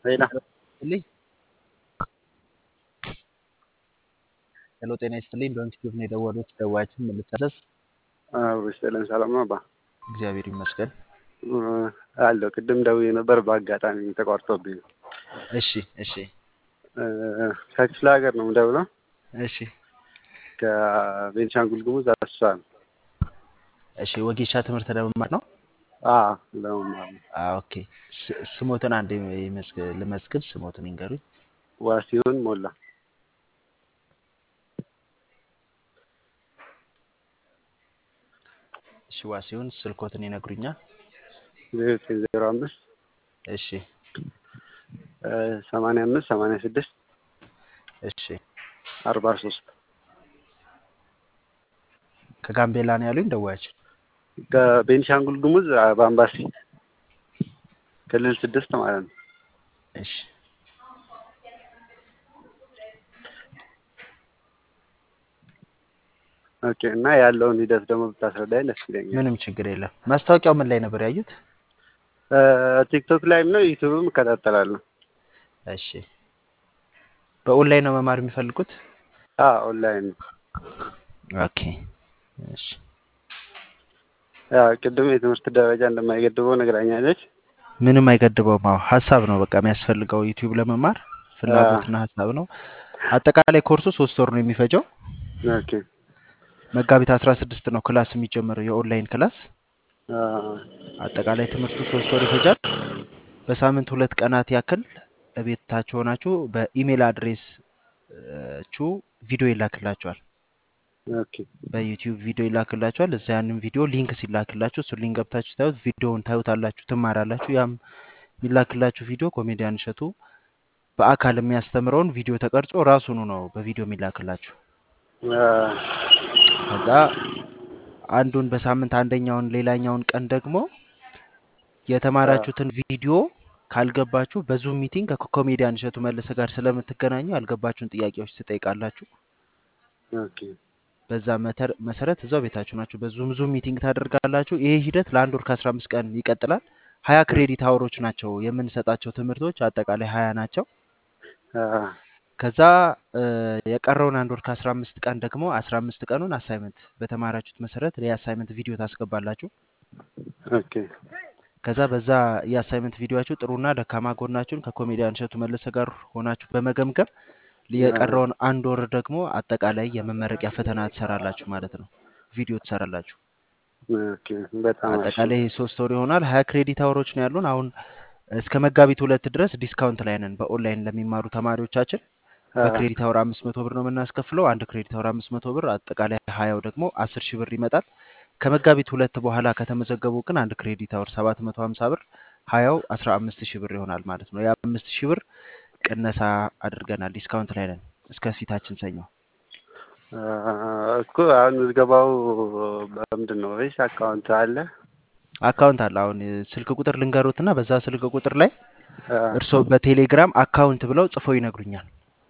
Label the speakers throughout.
Speaker 1: ሌላ
Speaker 2: ይስጥልኝ። ሄሎ ጤና ይስጥልኝ። በኢንስቲትዩት ነው የደወሉት። ደዋያችን ምን ልታዘዝ?
Speaker 1: ስጥልን ሰላም ነው አባ
Speaker 2: እግዚአብሔር ይመስገን።
Speaker 1: አለው ቅድም ደውዬ ነበር በአጋጣሚ ተቋርጦብኝ ነው።
Speaker 2: እሺ እሺ
Speaker 1: ከክፍለ ሀገር ነው የምደውለው
Speaker 2: እሺ
Speaker 1: ከቤንሻንጉል ጉሙዝ አሶሳ ነው።
Speaker 2: እሺ ወጌሻ ትምህርት ለመማር ነው?
Speaker 1: አዎ ለመማር ነው።
Speaker 2: አዎ ኦኬ። ስ- ስሞትን አንድ ልመዝግብ። ስሞትን ይንገሩኝ።
Speaker 1: ዋሲሁን ሞላ
Speaker 2: እሺ ዋሲሁን ስልኮትን ይነግሩኛል?
Speaker 1: ዜሮ ዘጠኝ ዜሮ አምስት
Speaker 2: እሺ
Speaker 1: ሰማንያ አምስት ሰማንያ ስድስት
Speaker 2: እሺ
Speaker 1: አርባ ሶስት
Speaker 2: ከጋምቤላ ነው ያሉኝ ደዋያችን?
Speaker 1: ከቤንሻንጉል ጉሙዝ በአምባሲ ክልል ስድስት ማለት ነው።
Speaker 2: እሺ
Speaker 1: ኦኬ እና ያለውን ሂደት ደግሞ ብታስረዳኝ ደስ ይለኛል።
Speaker 2: ምንም ችግር የለም። ማስታወቂያው ምን ላይ ነበር ያዩት?
Speaker 1: ቲክቶክ ላይም ነው ዩቱብም እከታተላለሁ።
Speaker 2: እሺ በኦንላይን ነው መማር የሚፈልጉት?
Speaker 1: አዎ ኦንላይን ነው።
Speaker 2: ኦኬ እሺ
Speaker 1: ያው ቅድም የትምህርት ደረጃ እንደማይገድበው ነግራኛለች።
Speaker 2: ምንም አይገድበውም። አዎ ሀሳብ ነው በቃ የሚያስፈልገው ዩቲዩብ ለመማር ፍላጎትና ሀሳብ ነው። አጠቃላይ ኮርሱ ሶስት ወር ነው የሚፈጀው።
Speaker 1: ኦኬ
Speaker 2: መጋቢት አስራ ስድስት ነው ክላስ የሚጀምረው የኦንላይን ክላስ።
Speaker 1: አ፣
Speaker 2: አጠቃላይ ትምህርቱ ሶስት ወር ይፈጃል። በሳምንት ሁለት ቀናት ያክል ቤታችሁ ሆናችሁ በኢሜል አድሬስ ቹ ቪዲዮ ይላክላችኋል።
Speaker 1: ኦኬ
Speaker 2: በዩቲዩብ ቪዲዮ ይላክላችኋል። እዛ ያንን ቪዲዮ ሊንክ ሲላክላችሁ እሱ ሊንክ ገብታችሁ ታዩት ቪዲዮውን ታዩታላችሁ፣ ትማራላችሁ። ያም የሚላክላችሁ ቪዲዮ ኮሜዲያን እሸቱ በአካል የሚያስተምረውን ቪዲዮ ተቀርጾ ራሱኑ ነው በቪዲዮ የሚላክላችሁ።
Speaker 1: አ፣
Speaker 2: ከዛ አንዱን በሳምንት አንደኛውን ሌላኛውን ቀን ደግሞ የተማራችሁትን ቪዲዮ ካልገባችሁ በዙም ሚቲንግ ከኮሜዲያን እሸቱ መለሰ ጋር ስለምትገናኙ ያልገባችሁን ጥያቄዎች ትጠይቃላችሁ።
Speaker 1: ኦኬ
Speaker 2: በዛ መተር- መሰረት እዛው ቤታችሁ ናችሁ በዙም ዙም ሚቲንግ ታደርጋላችሁ። ይሄ ሂደት ለአንድ ወር ከአስራ አምስት ቀን ይቀጥላል። ሀያ ክሬዲት አወሮች ናቸው የምንሰጣቸው ትምህርቶች አጠቃላይ ሀያ ናቸው።
Speaker 1: አ፣
Speaker 2: ከዛ እ፣ የቀረውን አንድ ወር ከአስራ አምስት ቀን ደግሞ አስራ አምስት ቀኑን አሳይመንት በተማራችሁት መሰረት የአሳይመንት ቪዲዮ ታስገባላችሁ።
Speaker 1: ኦኬ
Speaker 2: ከዛ በዛ የአሳይመንት ቪዲዮችሁ ጥሩና ደካማ ጎናችሁን ከኮሜዲያን እሸቱ መለሰ ጋር ሆናችሁ በመገምገም የቀረውን አንድ ወር ደግሞ አጠቃላይ የመመረቂያ ፈተና ትሰራላችሁ ማለት ነው። ቪዲዮ ትሰራላችሁ።
Speaker 1: ኦኬ በጣም አሪፍ ነው።
Speaker 2: አጠቃላይ ሶስት ወር ይሆናል። ሀያ ክሬዲት አወሮች ነው ያሉን። አሁን እስከ መጋቢት ሁለት ድረስ ዲስካውንት ላይ ነን። በኦንላይን ለሚማሩ ተማሪዎቻችን
Speaker 1: አ፣
Speaker 2: በክሬዲት አወር አምስት መቶ ብር ነው የምናስከፍለው። አንድ ክሬዲት አወር አምስት መቶ ብር፣ አጠቃላይ ሀያው ደግሞ አስር ሺህ ብር ይመጣል። ከመጋቢት ሁለት በኋላ ከተመዘገቡ ግን አንድ ክሬዲት አወር ሰባት መቶ ሀምሳ ብር፣ ሀያው አስራ አምስት ሺህ ብር ይሆናል ማለት ነው። የአምስት ሺህ ብር ቅነሳ አድርገናል። ዲስካውንት ላይ ነን እስከ ፊታችን ሰኞ።
Speaker 1: አ፣ እኮ አሁን ምዝገባው በምንድን ነው ወይስ አካውንት አለ?
Speaker 2: አካውንት አለ። አሁን ስልክ ቁጥር ልንገሩትና በዛ ስልክ ቁጥር ላይ
Speaker 1: አ፣
Speaker 2: እርስዎ በቴሌግራም አካውንት ብለው ጽፈው ይነግሩኛል።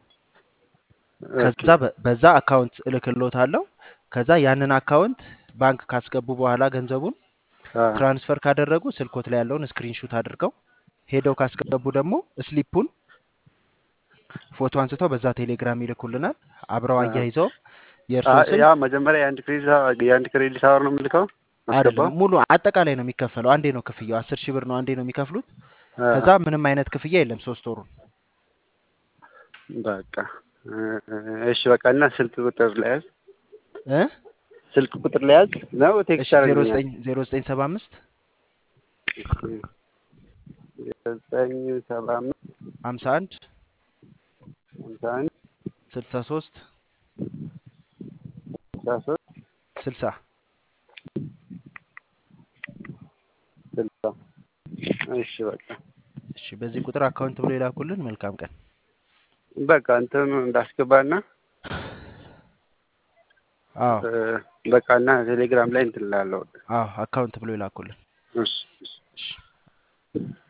Speaker 1: ኦኬ
Speaker 2: ከዛ በ- በዛ አካውንት እልክልዎታለሁ። ከዛ ያንን አካውንት ባንክ ካስገቡ በኋላ ገንዘቡን
Speaker 1: አ፣
Speaker 2: ትራንስፈር ካደረጉ ስልኮት ላይ ያለውን ስክሪንሹት አድርገው ሄደው ካስገቡ ደግሞ ስሊፑን ፎቶ አንስተው በዛ ቴሌግራም ይልኩልናል። አብረው
Speaker 1: አ፣
Speaker 2: አያይዘው
Speaker 1: አ፣
Speaker 2: የእርስዎ ስም
Speaker 1: ያ መጀመሪያ የአንድ ክሬዲት አወር የአንድ ክሬዲት አወር ነው የምልከው
Speaker 2: አይደለም
Speaker 1: አስገባው።
Speaker 2: ሙሉ አጠቃላይ ነው የሚከፈለው። አንዴ ነው ክፍያው፣ አስር ሺህ ብር ነው አንዴ ነው የሚከፍሉት።
Speaker 1: አ፣
Speaker 2: ከዛ ምንም አይነት ክፍያ የለም ሶስት ወሩን።
Speaker 1: በቃ እ፣ እሺ በቃ እና ስልክ ቁጥር ለያዝ
Speaker 2: እ
Speaker 1: ስልክ ቁጥር ለያዝ ነው
Speaker 2: እሺ
Speaker 1: ቴክስት
Speaker 2: ዜሮ
Speaker 1: አድርግልኛል።
Speaker 2: ዘጠኝ ዜሮ ዘጠኝ ሰባ አምስት
Speaker 1: ዘጠኝ ሰባ አምስት
Speaker 2: ሀምሳ አንድ
Speaker 1: ሃምሳ አንድ
Speaker 2: ስልሳ ሶስት
Speaker 1: ስልሳ ሶስት
Speaker 2: ስልሳ
Speaker 1: ስልሳ እሺ በቃ
Speaker 2: እሺ በዚህ ቁጥር አካውንት ብሎ የላኩልን። መልካም ቀን።
Speaker 1: በቃ እንትኑ እንዳስገባና
Speaker 2: አዎ
Speaker 1: እ፣ በቃ እና ቴሌግራም ላይ እንትን እላለሁ።
Speaker 2: አዎ አካውንት ብሎ የላኩልን።
Speaker 1: እሺ እሺ
Speaker 2: እሺ